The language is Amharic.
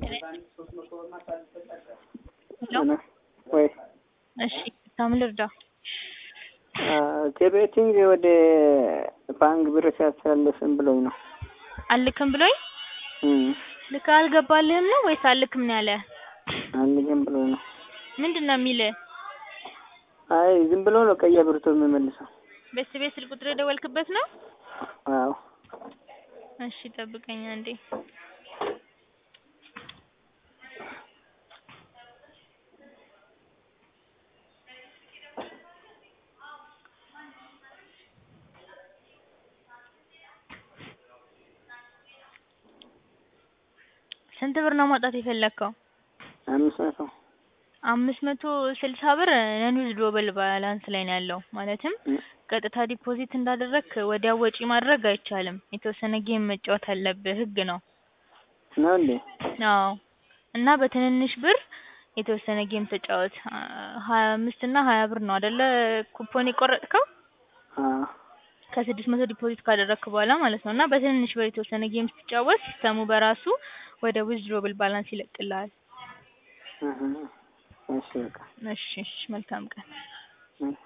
ሄሎ ወይ እሺ ታምን ልርዳ? ከቤቲንግ ወደ ባንክ ብር ሲያስተላልፍም ብሎኝ ነው። አልክም ብሎኝ እም ልክ አልገባልህም ነው ወይስ አልክም ነው ያለ? አልልም ብሎኝ ነው። ምንድን ነው የሚልህ? አይ ዝም ብሎ ነው ቀይ አብርቶ የሚመልሰው። በስ ቤት ስልክ ቁጥር የደወልክበት ነው? አዎ እሺ ጠብቀኝ አንዴ። ስንት ብር ነው ማውጣት የፈለግከው? አምስት መቶ አምስት መቶ ስልሳ ብር ነን ዊዝድሮብል ባላንስ ላይ ነው ያለው። ማለትም ቀጥታ ዲፖዚት እንዳደረግክ ወዲያው ወጪ ማድረግ አይቻልም። የተወሰነ ጌም መጫወት አለብህ፣ ህግ ነው። ነው እንዴ? አዎ እና በትንንሽ ብር የተወሰነ ጌም ተጫወት። ሀያ አምስት እና ሀያ ብር ነው አይደለ ኩፖን የቆረጥከው? አዎ ከስድስት መቶ ዲፖዚት ካደረግክ በኋላ ማለት ነው። እና በትንንሽ ብር የተወሰነ ጌም ስትጫወት ሲስተሙ በራሱ ወደ ዊዝድሮብል ባላንስ ይለቅልሃል። እህ እሺ በቃ እሺ እሺ መልካም ቀን። እም